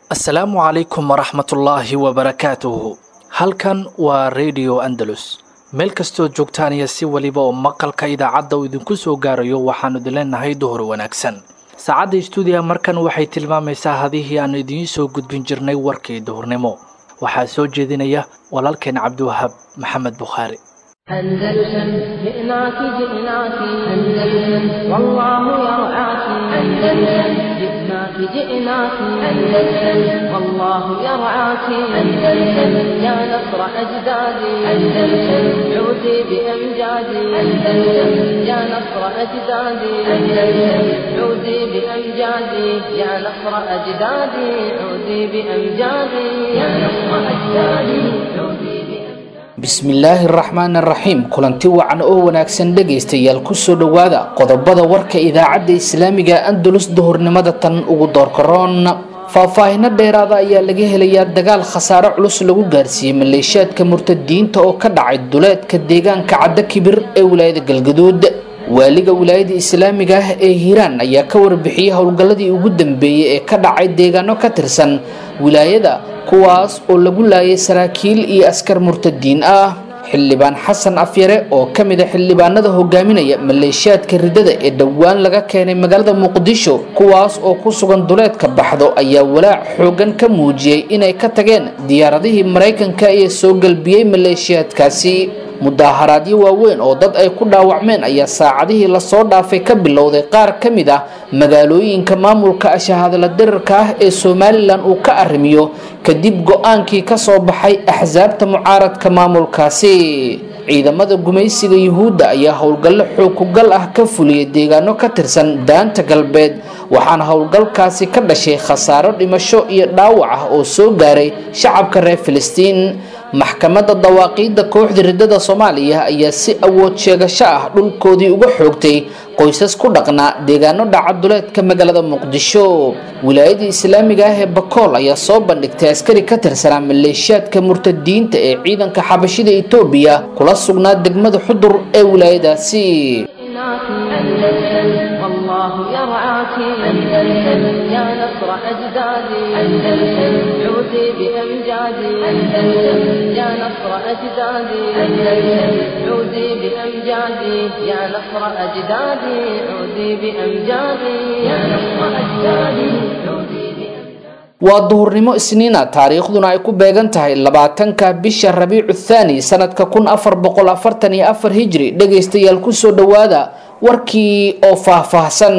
asalaamu calaykum waraxmatullaahi wabarakaatuhu halkan waa radio andalus meel kastoo joogtaan iyo si weliba oo maqalka idaacadda uu idinku soo gaarayo waxaanu idin leenahay duhur wanaagsan saacadda stuudiya markan waxay tilmaamaysaa hadihii aanu idiin soo gudbin jirnay warkii duhurnimo waxaa soo jeedinaya walaalkeen cabdiwahaab maxamed bukhaari أندلسن جئناك جئناك أندلسن والله يرعاك أندلسن جئناك جئناك أندلسن والله يرعاك أندلسن يا نصر أجدادي أندلسن عودي بأمجادي أندلسن يا نصر أجدادي أندلسن عودي بأمجادي يا نصر أجدادي عودي بأمجادي يا نصر أجدادي عودي بأمجادي bismillaahi araxmaan araxiim kulanti wacan oo wanaagsan dhegaystayaal kusoo dhowaada qodobada warka idaacadda islaamiga andalus duhurnimada tan ugu doorkaroon faahfaahino dheeraada ayaa laga helayaa dagaal khasaare culus lagu gaarsiiyey maleeshiyaadka murtadiinta oo ka dhacay duleedka deegaanka caddo kibir ee wilaayada galgaduud waaliga wilaayada islaamiga ah ee hiiraan ayaa ka warbixiyey howlgalladii ugu dambeeyey ee ka dhacay deegaano ka tirsan wilaayada kuwaas oo lagu laayay saraakiil iyo askar murtadiin ah xildhibaan xasan afyare oo ka mid a xildhibaanada hogaaminaya maleeshiyaadka ridada ee dhowaan laga keenay magaalada muqdisho kuwaas oo ku sugan duleedka baxdo ayaa walaac xoogan ka muujiyey inay ka tageen diyaaradihii maraykanka ee soo galbiyey maleeshiyaadkaasi mudaaharaadyo waaweyn oo dad ay ku dhaawacmeen ayaa saacadihii lasoo dhaafay ka bilowday qaar ka mid ah magaalooyinka maamulka ashahadla dirarka ah ee somalilan uu ka arrimiyo kadib go-aankii kasoo baxay axsaabta mucaaradka maamulkaasi ciidamada gumaysiga yuhuudda ayaa howlgallo xookugal ah ka fuliyay deegaano ka tirsan daanta galbeed waxaana howlgalkaasi ka dhashay khasaaro dhimasho iyo dhaawac ah oo soo gaaray shacabka reer filistiin maxkamadda dawaaqiidda kooxda ridada soomaaliya ayaa si awood sheegasho ah dhulkoodii uga xoogtay qoysas ku dhaqnaa deegaano dhacaduleedka magaalada muqdisho wilaayada islaamiga ah ee bakool ayaa soo bandhigtay askari ka tirsanaa maleeshiyaadka murtadiinta ee ciidanka xabashida etoobiya kula sugnaa degmada xudur ee wilaayadaasi أندلسن والله يرعاك أندلسن يا نصر أجدادي أندلسن عودي بأمجادي أندلسن يا نصر أجدادي أندلسن عودي بأمجادي يا نصر أجدادي عودي بأمجادي يا نصر أجدادي عودي بأمجادي waa duhurnimo isniina taariikhduna ay ku beegan tahay labaatanka bisha rabiicu thaani sanadka kun afar boqol afartan iyo afar hijri dhegaystayaal kusoo dhowaada warkii oo faahfaahsan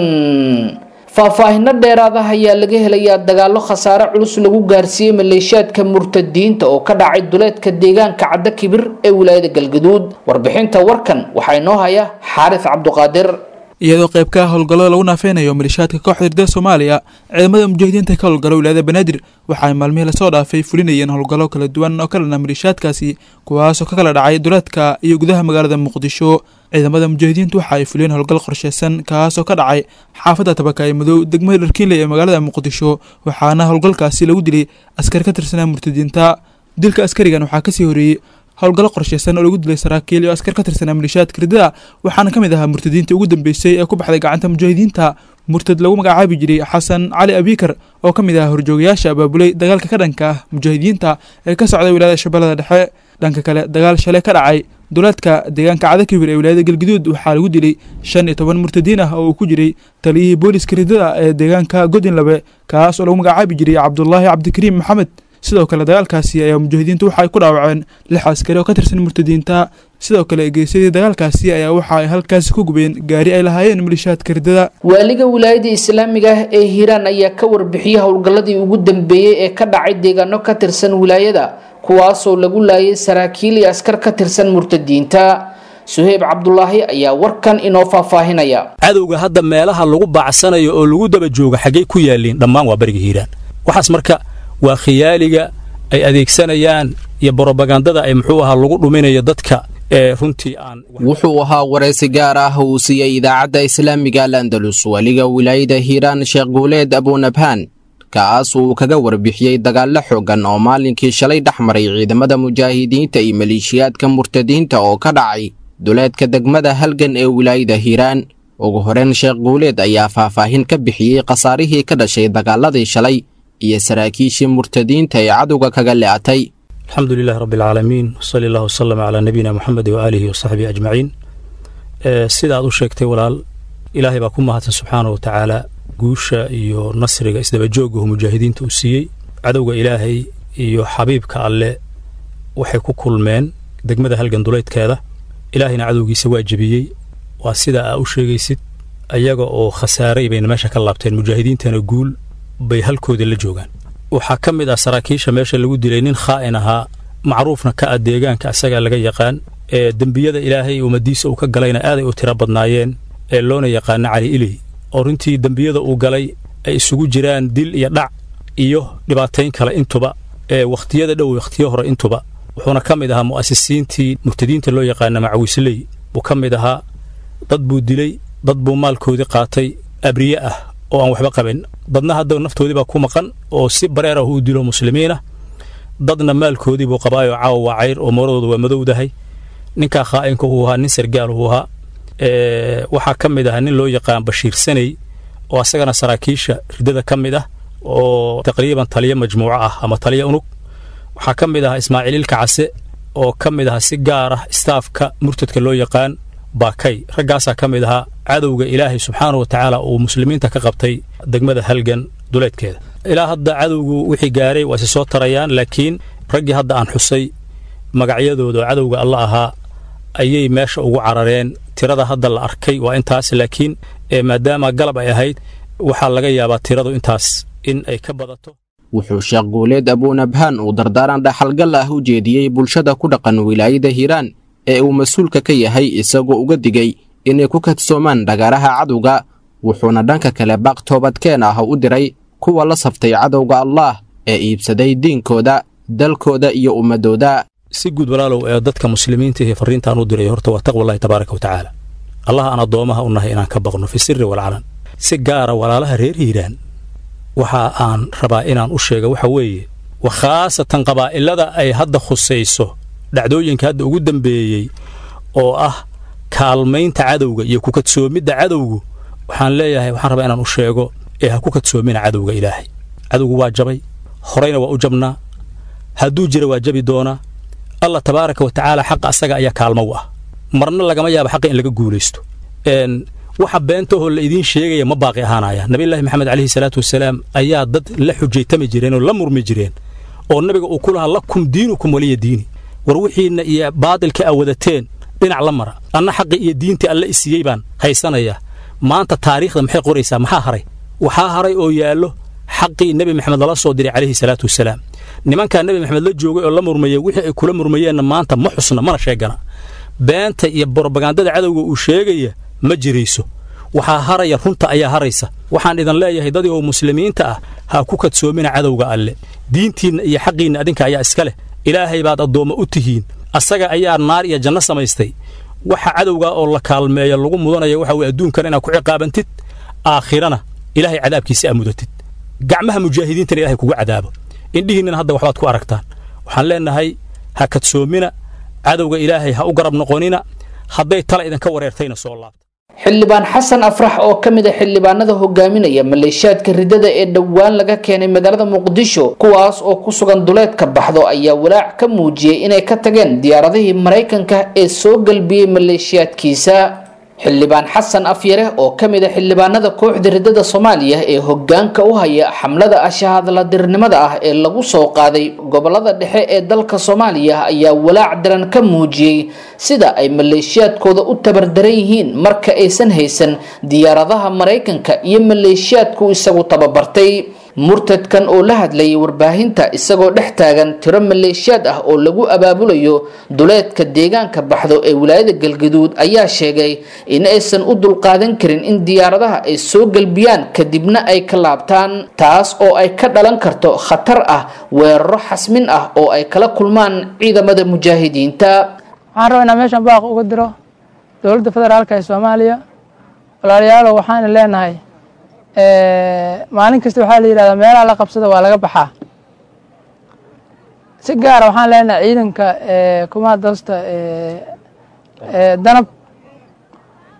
faahfaahino dheeraadaha ayaa laga helayaa dagaalo khasaare culus lagu gaarsiiyey maleeshiyaadka murtadiinta oo ka dhacay duleedka deegaanka caddo kibir ee wilaayada galgaduud warbixinta warkan waxaa inoo haya xaaris cabduqaadir iyadoo qayb ka ah howlgallada lagu naafeynayo maleeshiyaadka kooxda ridada soomaaliya ciidamada mujaahidiinta ka howlgala wilaayada banaadir waxa ay maalmihii lasoo dhaafay fulinayeen howlgallo kala duwan oo ka dhana maleeshiyaadkaasi kuwaasoo ka kala dhacay duleedka iyo gudaha magaalada muqdisho ciidamada mujaahidiintu waxa ay fuliyeen howlgal qorsheysan kaasoo ka dhacay xaafadda tabakaay madow degmada dharkiinley ee magaalada muqdisho waxaana howlgalkaasi lagu dilay askar ka tirsanaa murtadiinta dilka askarigan waxaa kasii horeeyey howlgallo qorsheysan oo lagu dilay saraakiil iyo askar ka tirsanaa maleeshiyaadka ridada waxaana ka mid ahaa murtadiinta ugu dambeysay ee ku baxday gacanta mujaahidiinta murtad lagu magacaabi jiray xasan cali abikar oo ka mid ahaa horjoogayaasha abaabulay dagaalka ka dhanka ah mujaahidiinta ee ka socday wilaayada shabeellada dhexe dhanka kale dagaal shalay ka dhacay duleedka deegaanka cadakibir ee wilaayada galgaduud waxaa lagu dilay shan iyo toban murtadiin ah oo uu ku jiray taliyihii booliska ridada ee deegaanka godinlabe kaas oo lagu magacaabi jiray cabdulaahi cabdikariim maxamed sidoo kale dagaalkaasi ayaa mujaahidiintu waxa ay ku dhaawaceen lix askari oo ka tirsan murtadiinta sidoo kale geesyadii dagaalkaasi ayaa waxa ay halkaasi ku gubeen gaari ay lahaayeen maleeshiyaadka ridada waaliga wilaayada islaamiga ah ee hiiraan ayaa ka warbixiyey howlgalladii ugu dambeeyey ee ka dhacay deegaano ka tirsan wilaayada kuwaasoo lagu laayay saraakiil iyo askar ka tirsan murtadiinta suheyb cabdulaahi ayaa warkan inoo faahfaahinaya cadowga hadda meelaha lagu baacsanayo oo lagu daba jooga xaggay ku yaaliin dhammaan waa bariga hiiraan waxaas marka waa khiyaaliga ay adeegsanayaan iyo brobagandada ay muxuu ahaa lagu dhuminayo dadka ee runtii aan wuxuu ahaa waraysi gaar ah uu siiyey idaacadda islaamiga al andalus weliga wilaayada hiiraan sheekh guuleed abunabhaan kaas uu kaga warbixiyey dagaallo xooggan oo maalinkii shalay dhex maray ciidamada mujaahidiinta iyo maleeshiyaadka murtadiinta oo ka dhacay duleedka degmada halgan ee wilaayada hiiraan ugu horeen sheekh guuleed ayaa faahfaahin ka bixiyey khasaarihii ka dhashay dagaaladii shalay iyo saraakiishii murtadiinta ee cadowga kaga le'atay alxamdu lilahi rabbi alcaalamiin wsali allah wasalama calaa nabiyina moxamedi waaalihi wasaxbihi ajmaciin sida aad u sheegtay walaal ilaahay baa ku mahadsan subxaana wa tacaala guusha iyo nasriga isdabajoogahu mujaahidiinta uu siiyey cadowga ilaahay iyo xabiibka alle waxay ku kulmeen degmada halganduleydkeeda ilaahayna cadowgiisa waa jebiyey waa sida aa u sheegaysid ayaga oo khasaaray bayna meesha ka laabteen mujaahidiintana guul bay halkoodii la joogaan waxaa ka mid ah saraakiisha meesha lagu dilay nin khaa'in ahaa macruufna ka ah deegaanka asagaa laga yaqaan ee dembiyada ilaahay ummadiisa uu ka galayna aaday u tiro badnaayeen ee loona yaqaana cali iley oo runtii dembiyada uu galay ay isugu jiraan dil iyo dhac iyo dhibaatayn kale intuba ee wakhtiyada dhow wakhtiyo hore intuba wuxuuna ka mid ahaa mu'asisiintii murtadiinta loo yaqaana macawisley buu ka mid ahaa dad buu dilay dad buu maalkoodii qaatay abriye ah oo aan waxba qabin dadna hadda naftoodii baa ku maqan oo si bareer ah u dilo muslimiinah dadna maalkoodii buu qabaayoo caawa waa cayr oo mooradooda waa madowdahay ninkaa khaa'inka uu ahaa nin sargaal uu ahaa waxaa ka mid ahaa nin loo yaqaan bashiir saney oo asagana saraakiisha riddada ka mid ah oo taqriiban taliyo majmuuco ah ama taliyo unug waxaa ka mid ahaa ismaaciililka case oo ka mid ahaa si gaar ah istaafka murtadka loo yaqaan baakay raggaasaa ka mid ahaa cadowga ilaahay subxaana wa tacaala uu muslimiinta ka qabtay degmada halgan duleedkeeda ilaa hadda cadowgu wixii gaaray waa isi soo tarayaan laakiin raggii hadda aan xusay magacyadooda oo cadowga alla ahaa ayay meesha ugu carareen tirada hadda la arkay waa intaas laakiin maadaama galab ay ahayd waxaa laga yaabaa tiradu intaas in ay ka badato wuxuu sheekh guuleed abuunabhaan uu dardaaran dhaxalgal ah u jeediyey bulshada ku dhaqan wilaayada hiiraan ee uu mas-uulka ka yahay isagoo uga digay inay ku kadsoomaan dhagaaraha cadowga wuxuuna dhanka kale baaq toobadkeen ah u diray kuwa la saftay cadowga allaah ee iibsaday diinkooda dalkooda iyo ummaddooda si guud walaalow ee dadka muslimiinta iyo farriintaan u diray horta waa taqwallahi tabaaraka wa tacaala allah aan addoomaha u nahay inaan ka baqno fi sirri walcalan si gaara walaalaha reer hiiraan waxa aan rabaa inaan u sheega waxa weeye wa khaasatan qabaa'ilada ay hadda khusayso dhacdooyinka hadda ugu dambeeyey oo ah kaalmaynta cadowga iyo ku kadsoomidda cadowgu waxaan leeyahay waxaan rabaa inaan u sheego ee ha ku kadsoomina cadowga ilaahay cadowgu waa jabay horeyna waa u jabnaa hadduu jira waa jabi doonaa allah tabaaraka wa tacaala xaqa asaga ayaa kaalmo u ah marna lagama yaabo xaqa in laga guulaysto waxa beentahoo la idiin sheegaya ma baaqi ahaanaya nabiyullaahi maxamed calayhi salaatu wasalaam ayaa dad la xujaytami jireen oo la murmi jireen oo nabiga uu ku lahaa lakum diinukum waliya diini war wixiinna iyo baadilka a wadateen dhinac la mara anna xaqii iyo diintii alle isiiyey baan haysanaya maanta taariikhda maxay qoraysaa maxaa haray waxaa haray oo yaallo xaqii nebi maxamed lala soo diray calayhi salaatu wasalaam nimankaa nebi maxamed la joogay oo la murmayey wixii ay kula murmayeenna maanta ma xusna mana sheegana beenta iyo borobagandada cadowga uu sheegaya ma jirayso waxaa haraya runta ayaa haraysa waxaan idin leeyahay dadii oo muslimiinta ah ha ku kadsoomina cadowga alle diintiinna iyo xaqiinna adinka ayaa iska leh ilaahay baad addoommo u tihiin asaga ayaa naar iyo janno samaystay waxa cadowgaa oo la kaalmeeya lagu mudanaya waxa weye adduunkan inaad ku ciqaabantid aakhirana ilaahay cadaabkiisa aa mudatid gacmaha mujaahidiintana ilahay kugu cadaabo indhihiinnana hadda waxbaad ku aragtaan waxaan leennahay ha kadsoomina cadowga ilaahay ha u garab noqonina hadday tala idinka wareertayna soo laabta xildhibaan xasan afrax oo ka mid a xildhibaanada hogaaminaya maleeshiyaadka riddada ee dhowaan laga keenay magaalada muqdisho kuwaas oo ku sugan duleedka baxdo ayaa walaac ka muujiyey inay ka tageen diyaaradihii maraykanka ee soo galbiyey maleeshiyaadkiisa xildhibaan xasan afyare oo ka mid a xildhibaanada kooxda riddada soomaaliya ee hogaanka u haya xamlada ashahadladirnimada ah ee lagu soo qaaday gobolada dhexe ee dalka soomaaliya ayaa walaac daran ka muujiyey sida ay maleeshiyaadkooda u tabardaran yihiin marka aysan haysan diyaaradaha maraykanka iyo maleeshiyaadku isagu tababartay murtadkan oo la hadlayay warbaahinta isagoo dhex taagan tiro maleeshiyaad ah oo lagu abaabulayo duleedka deegaanka baxdo ee wilaayada galgaduud ayaa sheegay in aysan u dulqaadan karin in diyaaradaha ay soo galbiyaan kadibna ay ka laabtaan taas oo ay ka dhalan karto khatar ah weeraro xasmin ah oo ay kala kulmaan ciidamada mujaahidiinta waxaan rabaa inaan meeshan baaq uga diro dowladda federaalka ee soomaaliya walaalayaalow waxaana leenahay maalin kasta waxaa la yidhahdaa meelaha la qabsada waa laga baxaa si gaara waxaan leenahay ciidanka kumaha dasta danab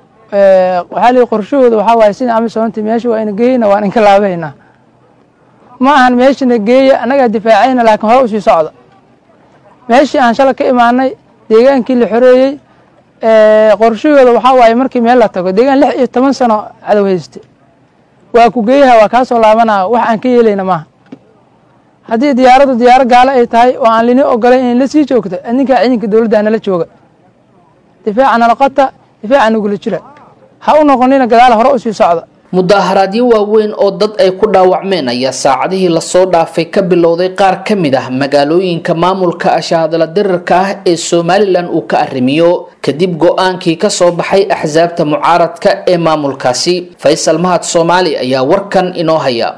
waxaa la yidhi qorshahooda waxaa waaye sida amisoonti meesha waa ina geyna waan inka laabaynaa ma ahan meeshina geeya annagaa difaacayna laakiin hore usii socda meeshii aan shala ka imaanay deegaankii la xoreeyey qorshahooda waxaa waaye markii meel la tago deegaan lix iyo toban sano cadow hayste waa ku geeyaha waa kaa soo laabanaa wax aan ka yeelayna maaha haddii diyaaraddu diyaaro gaalo ay tahay oo aan lini ogolayn inay la sii joogto adinkaa ciidanka dowladda nala jooga difaaca nala qota difaaca nagula jira ha u noqonina gadaal hore usii socda mudaharaadyo waaweyn oo dad ay ku dhaawacmeen ayaa saacadihii lasoo dhaafay ka bilowday qaar ka mid ah magaalooyinka maamulka ashahadala dirirka ah ee somalilan uu ka arrimiyo kadib go-aankii kasoo baxay axsaabta mucaaradka ee maamulkaasi faysal mahad soomaali ayaa warkan inoo haya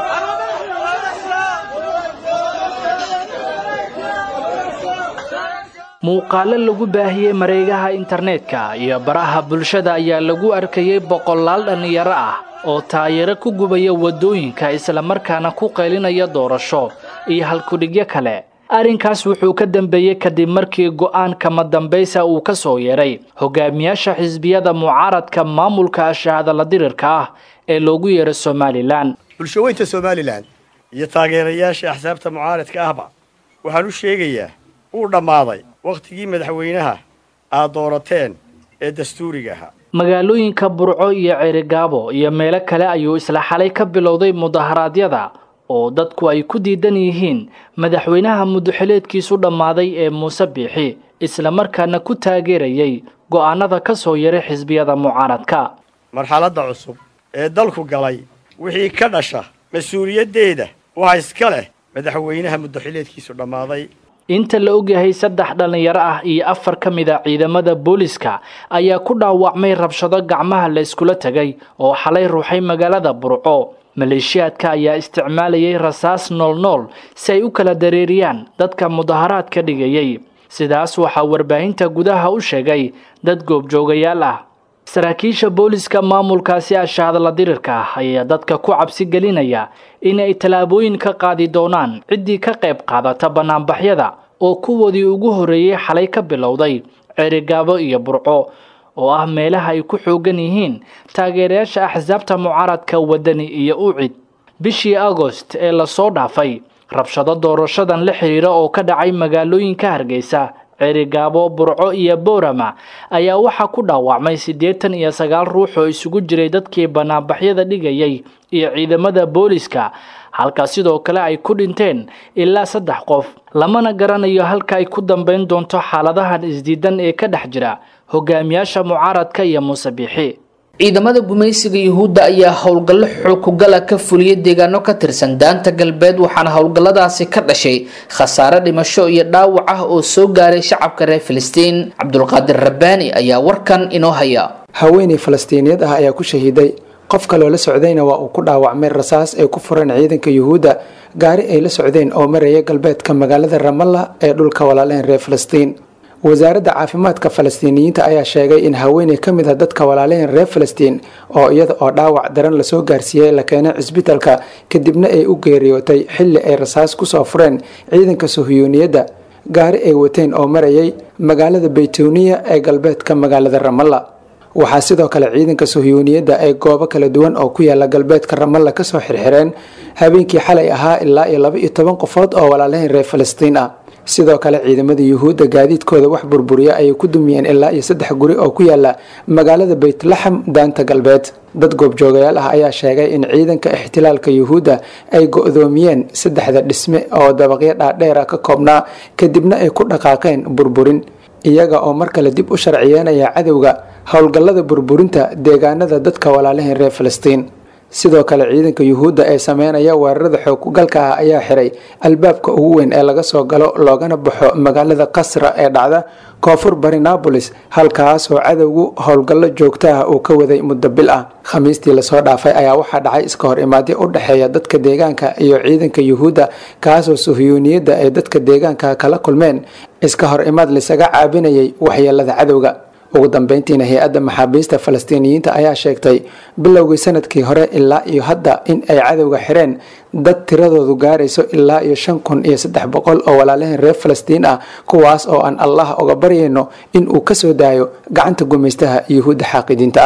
muuqaalo lagu baahiyey mareegaha internetka iyo baraha bulshada ayaa lagu arkayey boqolaal dhallinyaro ah oo taayaro ku gubaya waddooyinka islamarkaana ku qaylinaya doorasho iyo halkudhigyo kale arrinkaas wuxuu ka dambeeyey kadib markii go'aan kama dambaysa uu ka soo yeedhay hogaamiyaasha xisbiyada mucaaradka maamulka ashahadala dirirka ah ee loogu yeeray somalilan bulshaweynta somalilan iyo taageerayaasha axsaabta mucaaradka ahba waxaan u sheegayaa uu dhammaaday wakhtigii madaxweynaha aad doorateen ee dastuuriga ahaa magaalooyinka burco iyo ceerigaabo iyo meelo kale ayuu isla xalay ka bilowday mudaharaadyada oo dadku ay ku diidan yihiin madaxweynaha muduxileedkiisu dhammaaday ee muuse biixi islamarkaana ku taageerayay go'aanada ka soo yaray xisbiyada mucaaradka marxaladda cusub ee dalku galay wixii ka dhasha mas-uuliyaddeeda waxa iska leh madaxweynaha muduxileedkiisu dhammaaday inta la ogyahay saddex dhallinyaro ah iyo afar ka mid a ciidamada booliska ayaa ku dhaawacmay rabshado gacmaha la iskula tegay oo xalay ruuxay magaalada burco maleeshiyaadka ayaa isticmaalayay rasaas noolnool si ay u kala dareeriyaan dadka mudaharaadka dhigayay sidaas waxaa warbaahinta gudaha u sheegay dad goobjoogayaal ah saraakiisha booliska maamulkaasi ashahadla dirirka ah ayaa dadka ku cabsi gelinaya inay tallaabooyin ka qaadi doonaan ciddii ka qayb qaadata bannaanbaxyada oo kuwoodii ugu horreeyey xalay ka bilowday ceerigaabo iyo burco oo ah meelaha ay ku xoogan yihiin taageerayaasha axsaabta mucaaradka wadani iyo ucid bishii agost ee lasoo dhaafay rabshado doorashadan la xiriira oo ka dhacay magaalooyinka hargeysa ceerigaabo burco iyo boorama ayaa waxaa ku dhaawacmay siddeetan iyo sagaal ruux oo isugu jiray dadkii bannaanbaxyada dhigayay iyo ciidamada booliska halka sidoo kale ay ku dhinteen ilaa saddex qof lamana garanayo halka ay ku dambayn doonto xaaladahan isdiidan ee ka dhex jira hogaamiyaasha mucaaradka iyo muuse biixi ciidamada gumaysiga yuhuudda ayaa howlgallo xoogkugala ka fuliyay deegaano ka tirsan daanta galbeed waxaana howlgalladaasi ka dhashay khasaare dhimasho iyo dhaawac ah oo soo gaaray shacabka reer filistiin cabdulqaadir rabbaani ayaa warkan inoo haya haweeney falastiiniyad ah ayaa ku shahiiday qof kaloo la socdayna waa uu ku dhaawacmay rasaas ay ku fureen ciidanka yuhuudda gaari ay la socdeen oo maraya galbeedka magaalada ramalla ee dhulka walaaleen reer filistiin wasaaradda caafimaadka falastiiniyiinta ayaa sheegay in haweeney ka mid ah dadka walaaleen reer filistiin oo iyada oo dhaawac daran lasoo gaarsiiyey la keenay cisbitalka kadibna ay u geeriyootay xilli ay rasaas kusoo fureen ciidanka suhiyuuniyadda gaari ay wateen oo marayay magaalada baytuniya ee galbeedka magaalada ramalla waxaa sidoo kale ciidanka suhiyuuniyadda ay goobo kala duwan oo ku yaala galbeedka ramalla kasoo xirxireen habeenkii xalay ahaa ilaa iyo laba iyo toban qofood oo walaalehen reer filistiin ah sidoo kale ciidamada yuhuudda gaadiidkooda wax burburiya ayay ku dumiyeen ilaa iyo saddex guri oo ku yaala magaalada baytlaxam daanta galbeed dad goobjoogayaal ah ayaa sheegay in ciidanka ixtilaalka yuhuudda ay go-doomiyeen saddexda dhisme oo dabaqyo dhaadheera ka koobnaa kadibna ay ku dhaqaaqeen burburin iyaga oo mar kale dib u sharciyeenaya cadowga howlgallada burburinta deegaanada dadka walaalahen reer filistiin sidoo kale ciidanka yuhuudda ee sameynaya weerarada xooggalka ah ayaa xiray albaabka ugu weyn ee laga soo galo loogana baxo magaalada qasra ee dhacda koonfur bari nabolis halkaasoo cadowgu howlgallo joogta ah uu ka waday muddo bil ah khamiistii lasoo dhaafay ayaa waxaa dhacay iska hor imaadyo u dhexeeya dadka deegaanka iyo ciidanka yuhuudda kaasoo suhiyuuniyadda ay dadka deegaanka kala kulmeen iska hor imaad lisaga caabinayay waxyeelada cadowga ugu dambeyntiina hay-adda maxaabiista falastiiniyiinta ayaa sheegtay bilowgii sanadkii hore ilaa iyo hadda in ay cadowga xireen dad tiradoodu gaarayso ilaa iyo shan kun iyo saddex boqol oo walaalaheen reer falastiin ah kuwaas oo aan allah uga baryayno in uu kasoo daayo gacanta gumaystaha yuhuudda xaaqidiinta ah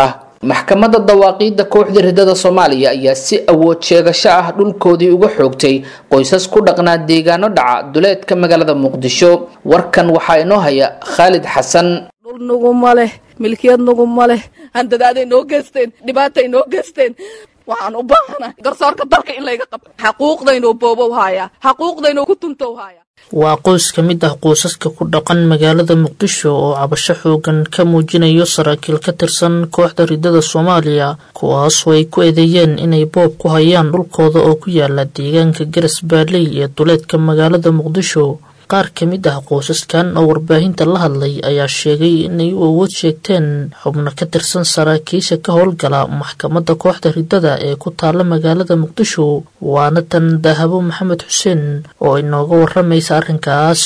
maxkamadda dawaaqiidda kooxda ridada soomaaliya ayaa si awood sheegasho ah dhulkoodii uga xoogtay qoysas ku dhaqnaa deegaano dhaca duleedka magaalada muqdisho warkan waxaa inoo haya khaalid xasan dhul nuguma leh milkiyad nuguma leh handadaaday noo geysteen dhibaatay noo geysteen waxaan u baahanahay garsoorka dalka in layga qabto xaquuqdaynoo boobow haaya xaquuqdaynoo ku tuntow haaya waa qoys ka mid ah qoysaska ku dhaqan magaalada muqdisho oo cabasho xoogan ka muujinayo saraakiil ka tirsan kooxda ridada soomaaliya kuwaasoo ay ku eedeeyeen inay boob ku hayaan dhulkooda oo ku yaala deegaanka garas baarley ee duleedka magaalada muqdisho qaar ka mid ah qoysaskan oo warbaahinta la hadlay ayaa sheegay inay u awood sheegteen xubno ka tirsan saraakiisha ka howlgala maxkamadda kooxda ridada ee ku taala magaalada muqdisho waana tan dahabo maxamed xuseen oo inooga waramaysa arrinkaas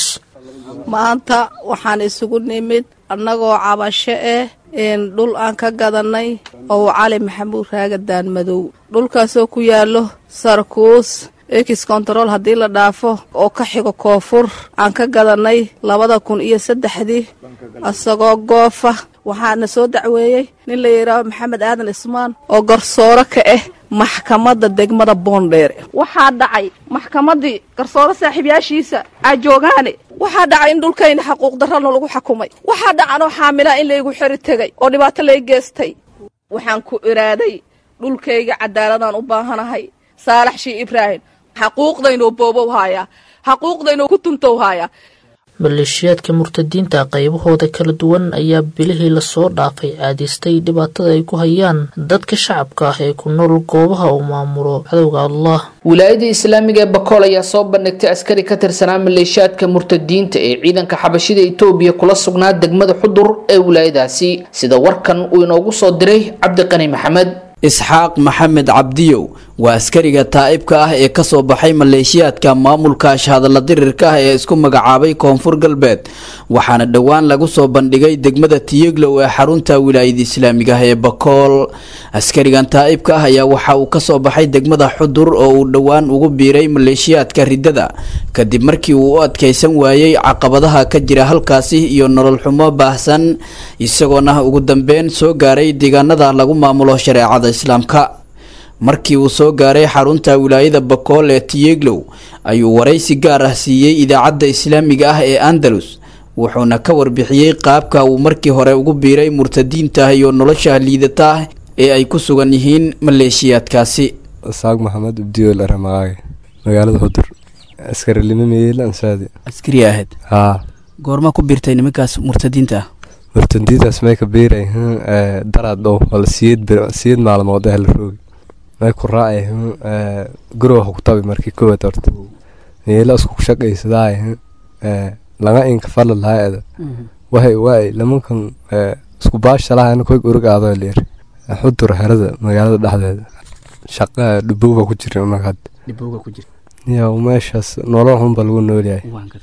maanta waxaan isugu nimid annagoo cabasho ah dhul aan ka gadanay oo cali maxamuud raagadaan madow dhulkaasoo ku yaallo sarkuus ekis kontarool haddii la dhaafo oo ka xigo koonfur aan ka gadanay labada kun iyo saddexdii isagoo goofa waxaana soo dacweeyey nin la yidhaaho maxamed aadan ismaan oo garsooro ka ah maxkamadda degmada boondheere waxaa dhacay maxkamaddii garsooro saaxiibyaashiisa ajoogaane waxaa dhacay in dhulkayna xaquuq darrana lagu xakumay waxaa dhacanoo xaamilaa in laygu xeri tegay oo dhibaato lay geestay waxaan ku iraaday dhulkayga cadaaladaan u baahanahay saalax shii ibraahim xaquuqdaynoo boobow haaya xaquuqdaynoo ku tuntow haaya maleeshiyaadka murtadiinta qaybahooda kala duwan ayaa bilihii lasoo dhaafay caadaystay dhibaatada ay ku hayaan dadka shacabka ah ee ku nool goobaha uu maamulo cadowga allah wilaayada islaamiga ee bakool ayaa soo bandhigtay askari ka tirsanaa maleeshiyaadka murtadiinta ee ciidanka xabashida itoobiya kula sugnaa degmada xudur ee wilaayadaasi sida warkan uu inoogu soo diray cabdiqani maxamed isxaaq maxamed cabdiyow waa askariga taa'ibka ah ee ka soo baxay maleeshiyaadka maamulka shahadalla dirirka ah ee isku magacaabay koonfur galbeed waxaana dhowaan lagu soo bandhigay degmada tiyeglow ee xarunta wilaayada islaamiga ah ee bakool askarigan taa'ibka ah ayaa waxa uu ka soo baxay degmada xudur oo uu dhowaan ugu biiray maleeshiyaadka riddada kadib markii uu u adkaysan waayey caqabadaha ka jira halkaasi iyo nolol xumo baahsan isagoona ugu dambeyn soo gaaray deegaanada lagu maamulo shareecada islaamka markii uu soo gaaray xarunta wilaayada bakool ee tiyeglow ayuu waraysi gaar ah siiyey idaacadda islaamiga ah ee andalus wuxuuna ka warbixiyey qaabka uu markii hore ugu biiray murtadiinta iyo nolosha liidata ee ay ku sugan yihiin maleeshiyaadkaasi saaq maxamed abdiyool aramaqaage magaalada xudur askarilimo meela ansaadi askari ahayd haa goorma ku biirtay nimankaas murtadiinta ah murtadiintaas may ka biiray daraad dhow wala siyeed siyeed maalmood ah la roogi may ku raacay gurowa ku tabi markii koowaad horta meela isku shaqaysadaay laga inka fala lahaayada wahay waay lamankan isku baashalahan koy urug aadoo leer xudur herada magaalada dhexdeeda shaqa dhubowga ku jira markaad ya meeshaas nolol xunba lagu noolyahay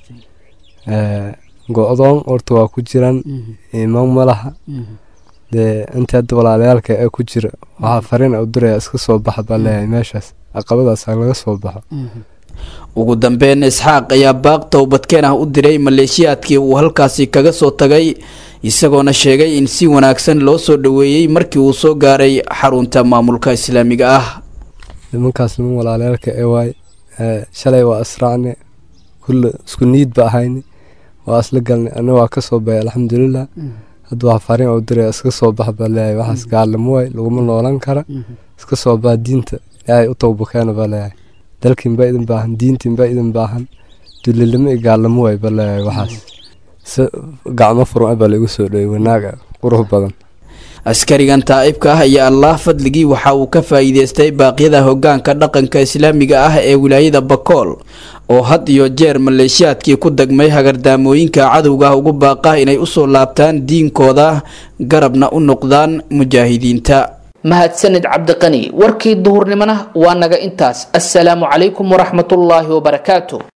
go-doon horta waa ku jiran imaan malaha dee inta hadda walaalayaalka ee ku jira waxaa fariin u diraya iska soo baxa baa leeyahay meeshaas caqabadaas laga soo baxo ugu dambeyn isxaaq ayaa baaq towbadkeen ah u diray maleeshiyaadkii uu halkaasi kaga soo tagay isagoona sheegay in si wanaagsan loo soo dhoweeyey markii uu soo gaaray xarunta maamulka islaamiga ah nimankaas niman walaalayaalka ee waay shalay waa israacne kulle isku niid ba ahayne waa isla galnay ana waa kasoo baxay alxamdulilah hadda waa fariin u diraya iska soo bax baa leeyahay waxaas gaalimo waay laguma noolan kara iska soo bax diinta ilaahay u towbakeena baa leeyahay dalkiin baa idin baahan diintiin baa idin baahan dulilimo iyo gaalimo waay baa leeyahay waxaas si gacmo furan baa laigu soo dhowey wanaaga qurux badan askarigan taa'ibka ah ayaa allah fadligii waxa uu ka faa'iideystay baaqyada hoggaanka dhaqanka islaamiga ah ee wilaayada bakool oo had iyo jeer maleeshiyaadkii ku degmay hagardaamooyinka cadowga ugu baaqa inay usoo laabtaan diinkooda garabna u noqdaan mujaahidiinta mahadsanid cabdiqani warkii duhurnimona waa naga intaas assalaamu calaykum waraxmatullaahi wabarakaatu